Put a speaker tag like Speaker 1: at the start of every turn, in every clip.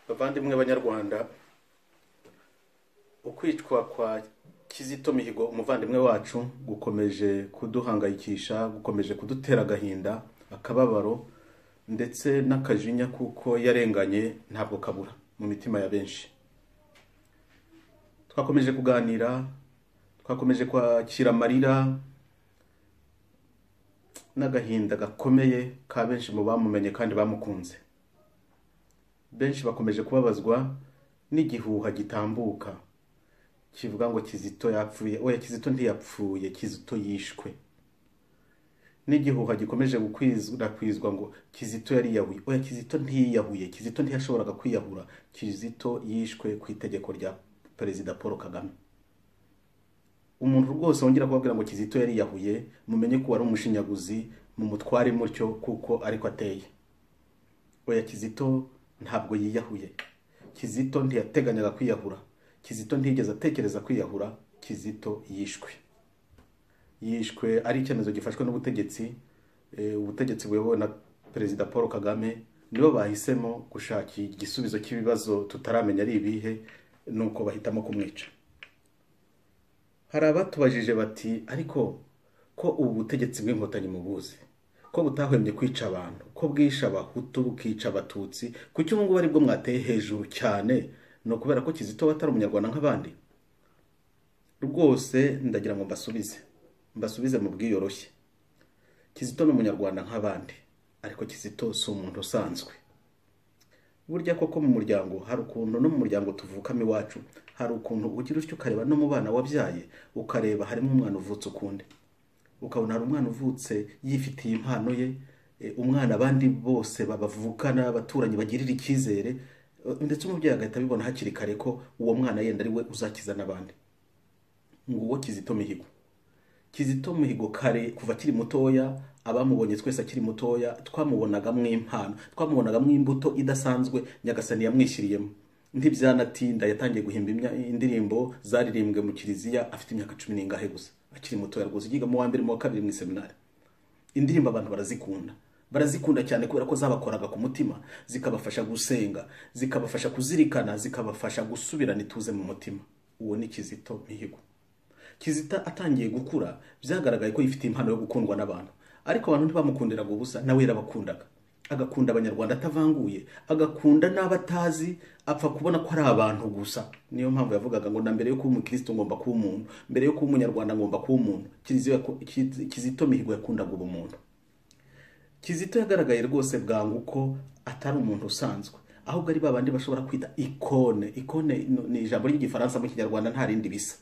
Speaker 1: bavandimwe b'abanyarwanda ukwicwa kwa kizito mihigo umuvandimwe wacu gukomeje kuduhangayikisha gukomeje kudutera agahinda akababaro ndetse n'akajinya kuko yarenganye ntabwo kabura mu mitima ya benshi twakomeje kuganira twakomeje kwakira amarira n'agahinda gakomeye ka benshi mu bamumenye kandi bamukunze benshi bakomeje kubabazwa n'igihuha gitambuka kivuga ngo kizito yapfuye oya kizito ntiyapfuye kizito yishwe n'igihuha gikomeje gukwirakwizwa ngo kizito yariyahuye oya kizito ntiyiyahuye kizito ntiyashoboraga kwiyahura kizito yishwe ku itegeko rya perezida paul kagame umuntu rwose wongera kubabwira ngo kizito yariyahuye mumenye ko wari umushinyaguzi mu mutware mutyo kuko ariko ateye oya kizito ntabwo yiyahuye kizito ntiyateganyaga kwiyahura kizito ntiyigeze atekereza kwiyahura kizito yishwe yishwe ari icyemezo gifashwe n'ubutegetsi eh, ubutegetsi buyobowe na perezida paul kagame nibo bahisemo gushaka igisubizo cy'ibibazo tutaramenya ari ibihe nuko bahitamo kumwica hari abatubajije bati ariko ko ubu butegetsi bw'inkotanyi mubuzi ko butahwemye kwica abantu ko bwisha abahutu bukica abatutsi kuki ubu ngubu aribwo mwateye hejuru cyane ni ukubera ko kizito we atari umunyarwanda nk'abandi rwose ndagira ngo mbasubize mbasubize mu bwiyoroshye kizito ni umunyarwanda nk'abandi ariko kizito si umuntu usanzwe burya koko mu muryango hari ukuntu no mu muryango tuvukamo iwacu hari ukuntu ugira utyo ukareba no mu bana wabyaye ukareba harimo umwana uvutse ukundi ukabona hari umwana uvutse yifitiye impano ye eh, umwana abandi bose babavukana abaturanyi bagirira icyizere eh, ndetse umubyeyi agahita abibona hakiri kare ko uwo mwana yenda ari we uzakiza n'abandi nguwo kizito mihigo kizito mihigo kare kuva akiri mutoya abamubonye twese akiri mutoya twamubonagamo impano twamubonagamo imbuto idasanzwe nyagasani yamwishyiriyemo ntibyanatinda yatangiye guhimba imya- indirimbo zaririmbwe mu kiliziya afite imyaka cumi n'ingahe gusa akiri mutoya rwose ugiga mu wa mbere mu wa kabiri mu iseminari indirimbo abantu barazikunda barazikunda cyane kubera ko zabakoraga ku mutima zikabafasha gusenga zikabafasha kuzirikana zikabafasha gusubirana ituze mu mutima uwo ni kizito mihigo kizita atangiye gukura byagaragaye ko yifitiye impano yo gukundwa n'abantu ariko abantu ntibamukundiraga ubusa nawe yarabakundaga agakunda abanyarwanda atavanguye agakunda n'abatazi apfa kubona ko ari abantu gusa niyo mpamvu yavugaga ngo na mbere yo kuba umukristo ngomba kuba umuntu mbere yo kuba umunyarwanda ngomba kuba umuntu Kiliziya yako- Kiz- kizito mihigo yakundaga ubumuntu kizito yagaragaye rwose bwangu ko atari umuntu usanzwe ahubwo ari babandi bashobora kwita ikone ikone ni- ni ijambo ry'igifaransa mu kinyarwanda nta rindi bisa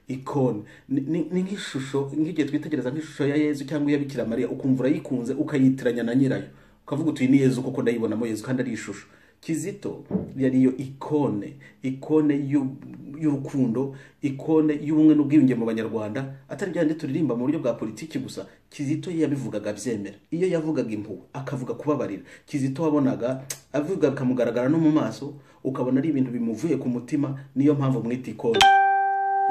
Speaker 1: ikone ni- ni ni nk'ishusho nk'igihe twitegereza nk'ishusho ya yezu cyangwa iya bikira mariya ukumva urayikunze ukayitiranya na nyirayo ukavuga uti "Iyi ni yezu koko ndayibonamo yezu kandi ari ishusho kizito yari iyo ikone ikone y'u- y'urukundo ikone y'ubumwe n'ubwiyunge mu banyarwanda atari byandi turirimba mu buryo bwa politiki gusa kizito iyo yabivugaga abyemera iyo yavugaga impuhwe akavuga kubabarira kizito wabonaga avuga bikamugaragara no mu maso ukabona ari ibintu bimuvuye ku mutima niyo mpamvu mwita ikone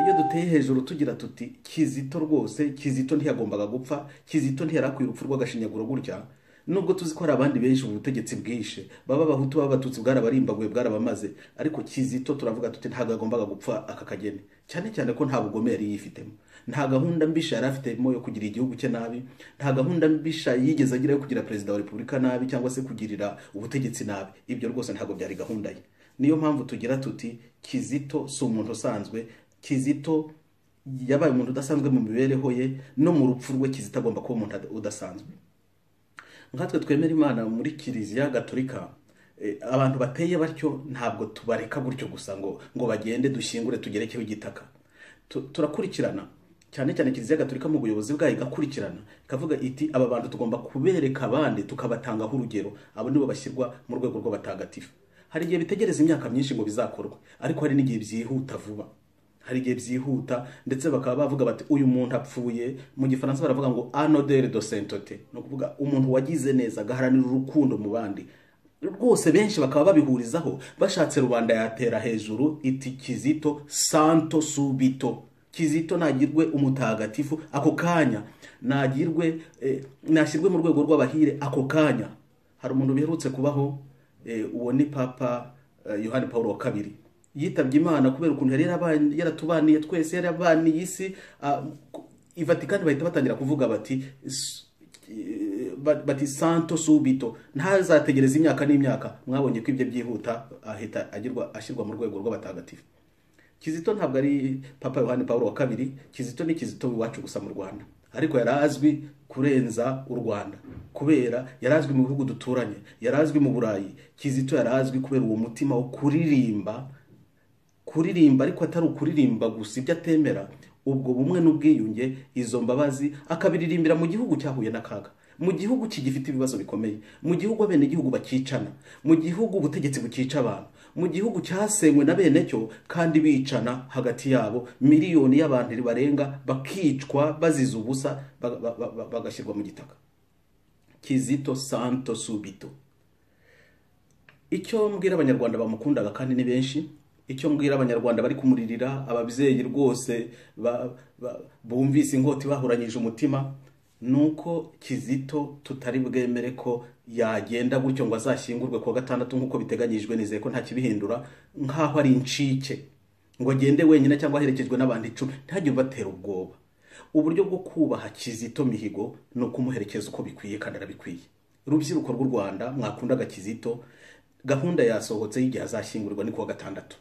Speaker 1: iyo duteye hejuru tugira tuti kizito rwose kizito ntiyagombaga gupfa kizito ntiyarakwiye urupfu rw'agashinyaguro gutya nubwo tuzi ko hari abandi benshi ubu butegetsi bwishe baba abahutu baba abatutsi bwarabarimbaguye bwarabamaze ariko kizito turavuga tuti ntabwo yagombaga gupfa aka kageni cyane cyane ko nta bugome yari yifitemo nta gahunda mbisha yari afitemo yo kugira igihugu cye nabi nta gahunda mbisha yigeze agira yo kugira perezida wa repubulika nabi cyangwa se kugirira ubutegetsi nabi ibyo rwose ntabwo byari gahunda ye niyo mpamvu tugira tuti kizito si umuntu usanzwe kizito yabaye umuntu udasanzwe mu mibereho ye no mu rupfu rwe kizito agomba kuba umuntu udasanzwe nkatwe twemera imana muri kiliziya gatolika eh, abantu bateye batyo ntabwo tubareka gutyo gusa ngo ngo bagende dushyingure tugerekeho igitaka Tu- turakurikirana cyane cyane kiliziya gatolika mu buyobozi bwayo igakurikirana ikavuga iti aba bantu tugomba kubereka abandi tukabatangaho urugero abo nibo bashyirwa mu rwego rw'abatagatifu hari igihe bitegereza imyaka myinshi ngo bizakorwe ariko hari n'igihe byihuta vuba hari igihe byihuta ndetse bakaba bavuga bati uyu muntu apfuye mu gifaransa baravuga ngo anodere do sentote ni ukuvuga umuntu wagize neza agaharanira urukundo mu bandi rwose benshi bakaba babihurizaho bashatse rubanda yatera hejuru iti kizito santo subito kizito nagirwe umutagatifu ako kanya nagirwe eh, nashyirwe mu rwego rw'abahire ako kanya hari umuntu biherutse kubaho eh, uwo ni papa eh, yohani paul wa kabiri yitabye imana kubera ukuntu yari yarabanye- yaratubaniye twese yarabaniye isi ah, ku- i vatikani bahita batangira kuvuga bati "S- eh, ba- bati santo subito ntazategereza imyaka n'imyaka mwabonye ko ibyo byihuta ahita agirwa ashyirwa mu rwego rw'abatagatifu kizito ntabwo ari papa yohani paul wa kabiri kizito ni kizito iwacu gusa mu rwanda ariko yari azwi kurenza u rwanda kubera yari azwi mu bihugu duturanye yari azwi mu burayi kizito yari azwi kubera uwo mutima wo kuririmba kuririmba ariko atari ukuririmba gusa ibyo atemera ubwo bumwe n'ubwiyunge izo mbabazi akabiririmbira mu gihugu cyahuye n'akaga mu gihugu kigifite ibibazo bikomeye mu gihugu abene igihugu bakicana mu gihugu ubutegetsi bukica abantu mu gihugu cyasenywe na bene cyo kandi bicana hagati yabo miliyoni y'abantu barenga bakicwa bazize ubusa ba- ba- ba- ba- bagashyirwa mu gitaka kizito santo subito icyo mbwira abanyarwanda bamukundaga kandi ni benshi icyo mbwira abanyarwanda bari kumuririra ababyeyi rwose ba- ba- bumvise inkota ibahuranyije umutima ni uko kizito tutari bwemere ko yagenda gutyo ngo azashyingurwe kuwa gatandatu nk'uko biteganyijwe nizeye ko nta kibihindura nk'aho ari incike ngo agende wenyine cyangwa aherekejwe n'abantu icumi ntihajye ubatera ubwoba uburyo bwo kubaha kizito mihigo ni ukumuherekeza uko bikwiye kandi arabikwiye urubyiruko rw'u rwanda mwakundaga kizito gahunda yasohotse y'igihe azashyingurwa ni kuwa gatandatu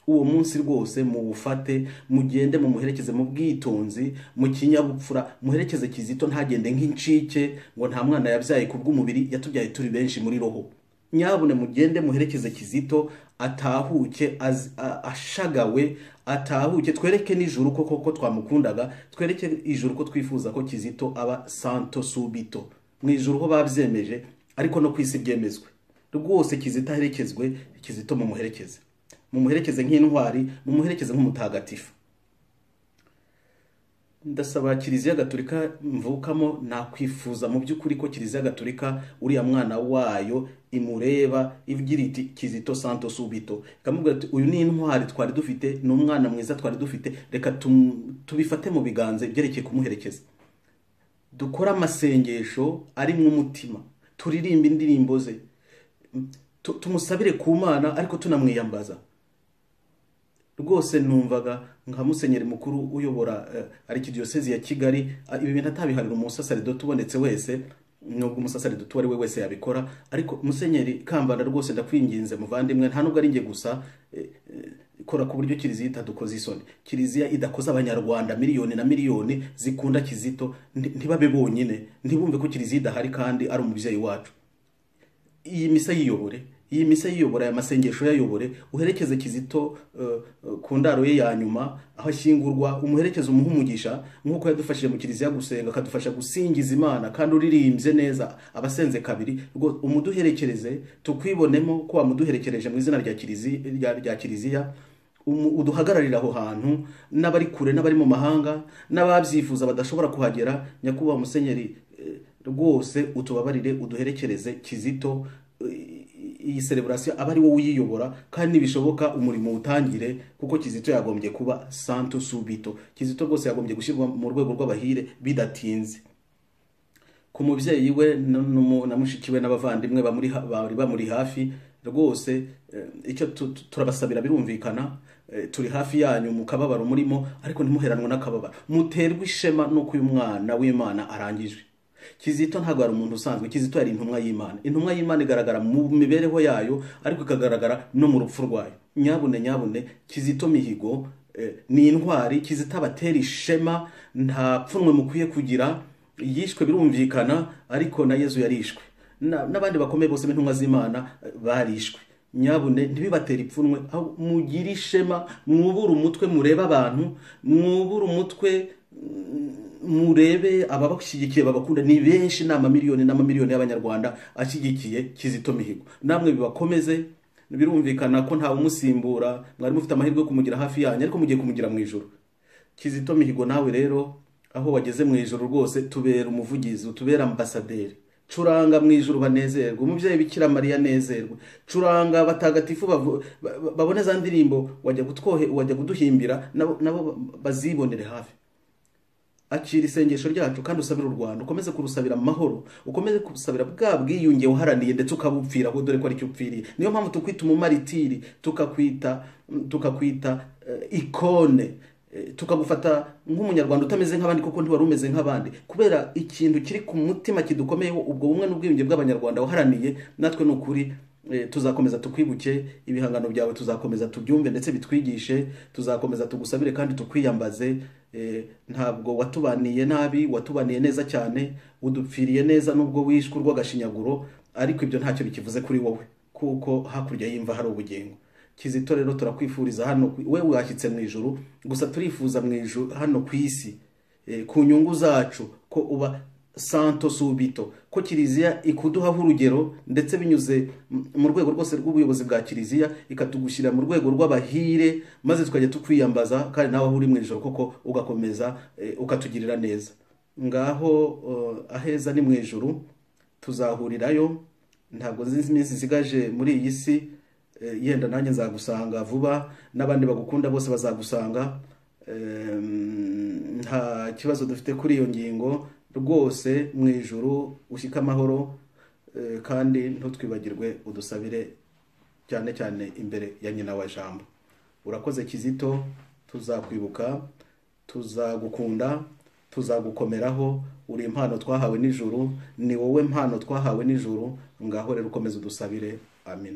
Speaker 1: uwo munsi rwose muwufate mugende mumuherekeze mu bwitonzi mu kinyabupfura muherekeze kizito ntagende nk'incike ngo nta mwana yabyaye ku bw'umubiri yatubyaye turi benshi muri roho nyabune mugende muherekeze kizito atahuke az- a- ashagawe atahuke twereke n'ijuru ko koko twamukundaga twereke ijuru ko twifuza ko kizito aba santo subito mu ijuru ho babyemeje ariko no ku isi byemezwe rwose kizito aherekezwe kizito mumuherekeze mumuherekeze nk'intwari mumuherekeze nk'umutagatifu ndasaba kiliziya gatolika mvukamo nakwifuza mu by'ukuri ko kiliziya gatolika uriya mwana wayo imureba igira iti kizito santo subito ikamubwira ati uyu ni intwari twari dufite ni umwana mwiza twari dufite reka tum- tubifate mu biganza ibyerekeye kumuherekeza dukore amasengesho arimo umutima turirimbe indirimbo ze tu- tumusabire ku mana ariko tunamwiyambaza rwose numvaga nka musenyeri mukuru uyobora eh, arikidiyosezi ya kigali ah, ibi bintu atabiharira umusasaridoti ubonetse wese nubwo umusasaridoti uwo ari we wese yabikora ariko musenyeri kambanda rwose ndakwinginze muvandimwe nta nubwo ari njye gusa eh, eh, kora ku buryo kiliziya itadukoze isoni kiliziya idakoze abanyarwanda miliyoni na miliyoni zikunda kizito nti- ntibabe bonyine ntibumve ko kiliziya idahari kandi ari umubyeyi wacu iyi misa yiyobore iyi misa yiyobora aya masengesho yayobore uherekeze kizito eh, eh, ku ndaro ye ya nyuma aho ashyingurwa umuherekeze umuha umugisha nk'uko yadufashije mu kiliziya gusenga akadufasha gusingiza imana kandi uririmbye neza abasenze kabiri rwo- umuduherekereze tukwibonemo ko wamuduherekereje mu izina rya kiliziya, rya, rya kiliziya umu- uduhagararire aho hantu n'abari kure n'abari mu mahanga n'ababyifuza badashobora kuhagera nyakubahwa musenyeri eh, rwose utubabarire uduherekereze kizito eh, iyi sereburasiyo aba ari wowe uyiyobora kandi nibishoboka umurimo utangire kuko kizito yagombye kuba santo subito kizito rwose yagombye gushyirwa mu rwego rw'abahire bidatinze ku mubyeyi we n- n'umu- na mushiki we n'abavandimwe bamuri ha- bari bamuri hafi rwose eh, icyo tu- tu- turabasabira birumvikana eh, turi hafi yanyu mu kababaro murimo ariko ntimuheranwe n'akababaro muterwe ishema n'uko uyu mwana w'imana arangije kizito ntabwo ari umuntu usanzwe kizito yari intumwa y'imana intumwa y'imana igaragara mu mibereho yayo ariko ikagaragara no mu rupfu rwayo nyabune nyabune kizito mihigo eh, ni intwari kizito abatera ishema nta pfunwe mukwiye kugira yishwe birumvikana ariko na yezu yarishwe Na- n'abandi bakomeye bose b'intumwa z'imana eh, barishwe nyabune ntibibatera ipfunwe ahubwo mugire ishema mwubure umutwe murebe abantu mwubure umutwe mm, murebe ababashyigikiye babakunda ni benshi ni amamiliyoni n'amamiliyoni y'abanyarwanda ashyigikiye kizito mihigo namwe bibakomeze birumvikana ko ntawe umusimbura mwari mufite amahirwe yo kumugira hafi yanyu ariko mugiye kumugira mu ijoro kizito mihigo nawe rero aho wageze mu ijoro rwose tubera umuvugizi utubera ambasaderi curanga mu ijoro banezerwe umubyeyi bikira mariya anezerwe curanga abatagatifu bavu- ba- ba- babone za ndirimbo wajya kutwohe wajya kuduhimbira nabo nabo bazibonere hafi akira isengesho ryacu kandi usabira u rwanda ukomeze kurusabira amahoro ukomeze kurusabira bwa bwiyunge uharaniye ndetse ukabupfiraho dore ko aricyo upfiriye niyo mpamvu tukwita umumaritiri tukakwita tukakwita eh, ikone eh, tukagufata nk'umunyarwanda utameze nk'abandi kuko ntiwari umeze nk'abandi kubera ikintu kiri ku mutima kidukomeyeho ubwo bumwe n'ubwiyunge bw'abanyarwanda waharaniye natwe ni ukuri Eh, tuzakomeza tukwibuke ibihangano byawe tuzakomeza tubyumve ndetse bitwigishe tuzakomeza tugusabire kandi tukwiyambaze Eh, ntabwo watubaniye nabi watubaniye neza cyane udupfiriye neza nubwo wishwe urw'agashinyaguro ariko ibyo ntacyo bikivuze kuri wowe kuko hakurya y'imva hari ubugingo kizito rero turakwifuriza hano ku- we washyitse mu ijuru gusa turifuza mu ijuru hano ku isi Eh, ku nyungu zacu ko uba santo subito ko kiliziya ikuduhaho urugero ndetse binyuze m- mu rwego rwose rw'ubuyobozi bwa kiliziya ikatugushyira mu rwego rw'abahire maze tukajya tukwiyambaza kandi nawe aho uri mu ijoro koko ugakomeza eh, ukatugirira neza ngaho eh, aheza ni mu ijuru tuzahurirayo ntabwo nzi iminsi isigaje muri iyi si eh, yenda nanjye nzagusanga vuba n'abandi bagukunda bose bazagusanga Em, nta kibazo dufite kuri iyo ngingo rwose mu ijuru ushyike amahoro eh, kandi ntutwibagirwe udusabire cyane cyane imbere ya nyina wa jambo urakoze kizito tuzakwibuka tuzagukunda tuzagukomeraho uri impano twahawe n'ijuru ni wowe mpano twahawe n'ijuru ngaho rero ukomeze udusabire amen